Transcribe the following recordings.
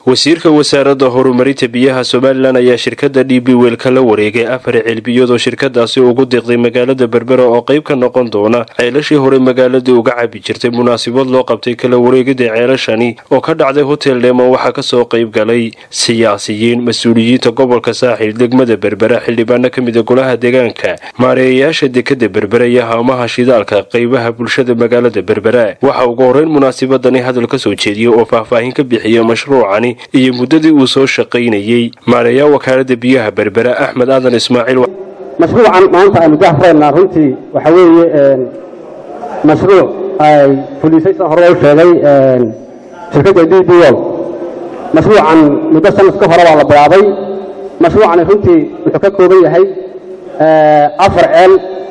wasiirka wasaaradda horumarinta biyaha somalilan ayaa shirkadda d b weelka la wareegay afar ceelbiyoodoo shirkadaasi ugu deeqday magaalada berbera oo qayb ka noqon doona ceelashii hore magaaladii uga cabi jirtay munaasabad loo qabtay kala wareegida ceelashani oo ka dhacday hotel dheeman waxaa kasoo qayb galay siyaasiyiin mas-uuliyiinta gobolka saaxil degmada berbera xildhibaano ka mida golaha deegaanka maareeyayaasha dekada berbera iyo haamaha shidaalka qaybaha bulshada magaalada berbera waxaa ugu horeyn munaasabadani hadal kasoo jeediyey oo faahfaahin ka bixiya mashruucani iyo muddadii uu soo shaqaynayey maareeyaa wakaalada biyaha berbera axmed aadan ismaaciil mashruucan maanta aynu gahraynaa runtii waxa weeye mashruuc ay fulisay sida hore u sheegay shirkadda d b wol mashruucan muddo sanad ka hore waa la bilaabay mashruucani runtii wuxuu ka kooban yahay afar ceel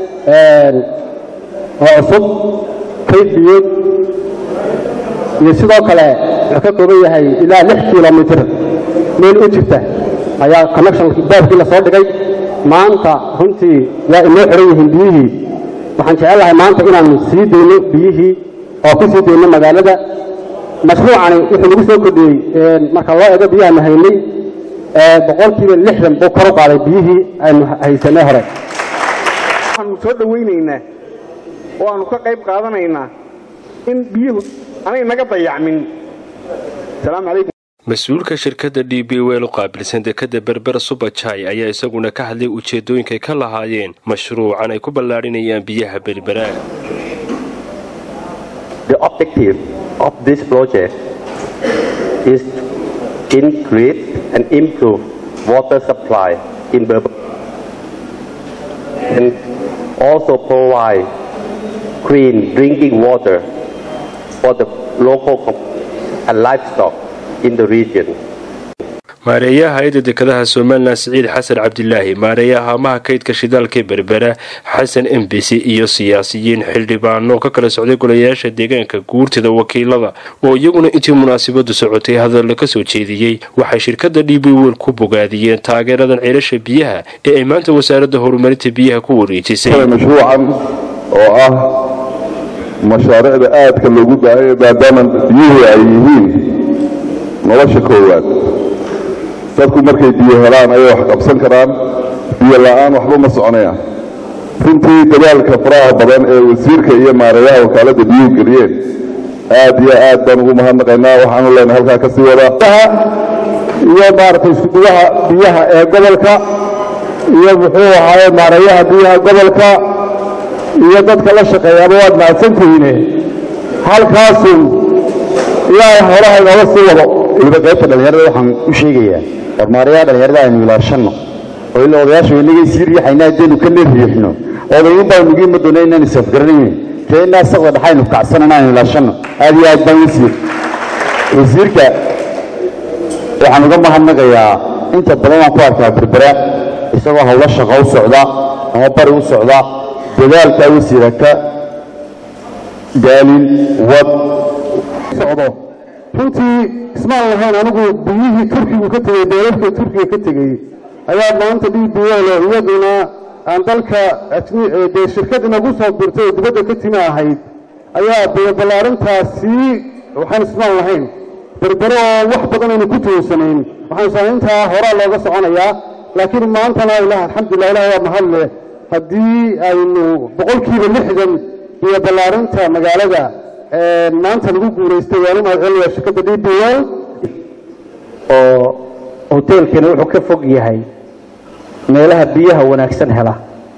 oo cusub kayfiyood iyo sidoo kale wuxuu ka kooban yahay ilaa lix kilomitr meel u jirta ayaa connection baabkii la soo dhigay maanta runtii waa inoo xiran yihiin biyihii waxaan jecel lahay maanta inaanu sii dayno biyihii oo ku sii dayno magaalada mashruucani wuxuu nagu soo kordhiyey marka loo eego biyahaanu haynay boqolkiiba lixdan buu kor u qaaday biyihii aynu haysanay hore waxaanu soo dhowaynaynaa oo aanu ka qayb qaadanaynaa in biyuhu anay naga dayacmin asalaamu calaykum mas-uulka shirkadda d b wel u qaabilsan dekada berbera subajai ayaa isaguna ka hadlay ujeedooyinkay ka lahaayeen mashruucan ay ku ballaadhinayaan biyaha berbera The objective of this project is to increase and improve water supply in Berbera and also provide clean drinking water for the local and livestock in the region. maareeyaha hay-adda dekadaha somalilan siciid xasan cabdilaahi maareeyaha haamaha kaydka shidaalka berbera xasan embisi iyo siyaasiyiin xildhibaano ka kala socday golayaasha deegaanka guurtida wakiilada oo iyaguna intii munaasabadu socotay hadalla ka soo jeediyey waxay shirkadda d b wel ku bogaadiyeen taageeradan ceelasha biyaha ee ay maanta wasaaradda horumarinta biyaha ku wareejisay mashruucan oo ah mashaariicda aadka loogu baahanya maadaama biyuhu ay yihiin nolosha koowaad dadku markay biyo helaan ayay wax qabsan karaan biyo la'aan waxba ma soconayaan runtii dadaalka faraha badan ee wasiirka iyo maareeyaha wakaaladda biyuhu geliyeen aad iyo aad baan ugu mahadnaqaynaa waxaanu leenahay halkaa ka sii wada iyo maaragtay iskuduwaha biyaha ee gobolka iyo muxuu ahaaye maareeyaha biyaha gobolka iyo dadka la shaqeeyaaba waad mahadsantihiine halkaasun ilaahay howlaha inooga sii wado weliba qaybta dhallinyarada waxaan u sheegayaa war maarayaha dhallinyarada aynu ilaashanno oo ilaa odayaasha inagay sii riixayna haddaynu ka leeriixno odayin baa nugi ma doona inaan isafgaranayn tee inaa saqda dhaxaynu kacsanana aynu ilaashanno aad iyo aad baan wasiir wasiirka waxaan uga mahadnaqayaa inta badan waan ku arkaa berbera isagoo howlo shaqo u socda ama bari u socda dadaalkaa wasiira ka daalin wad socdo runtii ismaan lahayn anigu biyihii turkigu ka tegey dowladka turkiga ka tegey ayaa maanta d b l iyaduna aan dalka dee shirkad inagu soo dirtay oo dibadda ka timi ahayd ayaa dee ballaarintaasii waxaan ismaan lahayn berbero oo wax badan aynu ku tuunsanayn waxaan islaan intaa horaa looga soconayaa laakiin maantana ilaah alxamdulilah ilaah waa mahadle haddii aynu boqolkiiba lixdan iyo ballaarinta magaalada maanta lagu guulaystay waanu mahadcelinayaa shirkadda d b l oo hoteelkani wuxuu ka fog yahay meelaha biyaha wanaagsan hela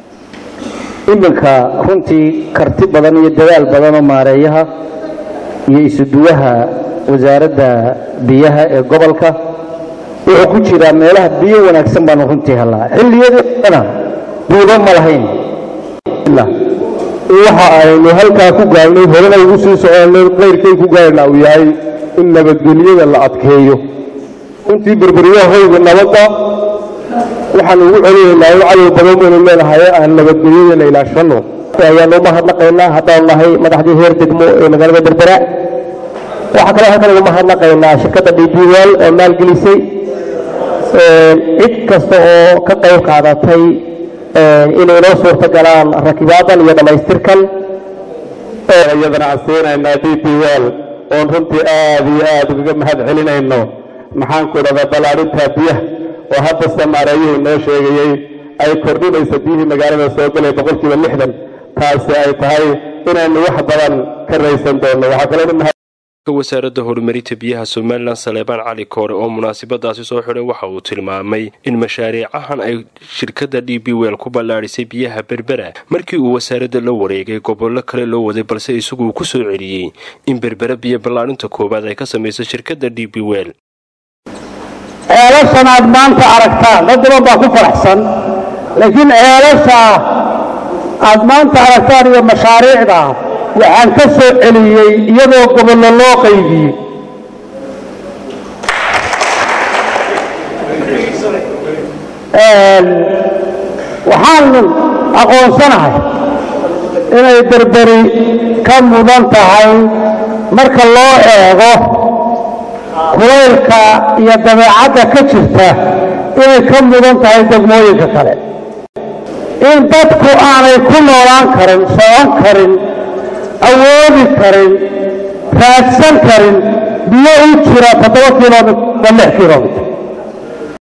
iminka runtii karti badan iyo dadaal badan oo maareeyaha iyo isuduwaha wasaaradda biyaha ee gobolka wuxuu ku jiraa meelaha biyo wanaagsan baanu runtii helaa xilliyadeedana buuba ma lahayn waxa aynu halkaa ku gaarnay horena ugu sii soconay qayrkay ku gaarna uu yahay in nabadgelyada la adkeeyo runtii berberyahooyga nabadda waxaan ugu celinaynaa in cadow badan baynu leenahay aan nabadgelyadana ilaashanno ayaanu mahadnaqaynaa haddaanu nahay madaxdii heer degmo ee magaalada berbera waxaa kaloo halkan ugu mahadnaqaynaa shirkadda d b wel oo maalgelisay cid kasta oo ka qayb qaadatay inay noo suurta galaan rakibaadan iyo dhammaystirkan iyadana aan siinaynaa d b wel oon runtii aad iyo aad ugaga mahad celinayno maxaanku idhahdaa ballaadhinta biyaha oo hadda samaareeyihii noo sheegayey ay kordhinayso biyihii magaalada soo galay boqolkiiba lixdan taasi ay tahay inaynu wax badan ka raysan doonno waxaa kaloo wasaaradda horumarinta biyaha somalilan saleebaan cali koore oo munaasabadaasi soo xidhay waxa uu tilmaamay in mashaariicahan ay shirkadda d b wel ku ballaadhisay biyaha berbera markii uu wasaaradda la wareegay gobollo kale loo waday balse isaguuu ku soo celiyey in berbera biyo ballaadhinta koowaad ay ka samayso shirkadda d b wel ceelashan aad maanta aragtaan dad badan baa ku faraxsan laakiin ceelasha aad maanta aragtaan iyo mashaariicda waxaan ka soo celiyey iyadoo gobollo loo qaybiyey waxaan aqoonsanahay inay berberi ka mudan tahay marka loo eego kulaylka iyo dabeecadda ka jirta inay ka mudan tahay degmooyinka kale in dadku aanay ku noolaan karin socon karin awoodi karin raadsan karin biyo u jira toddoba kilomit ba lix kilomitr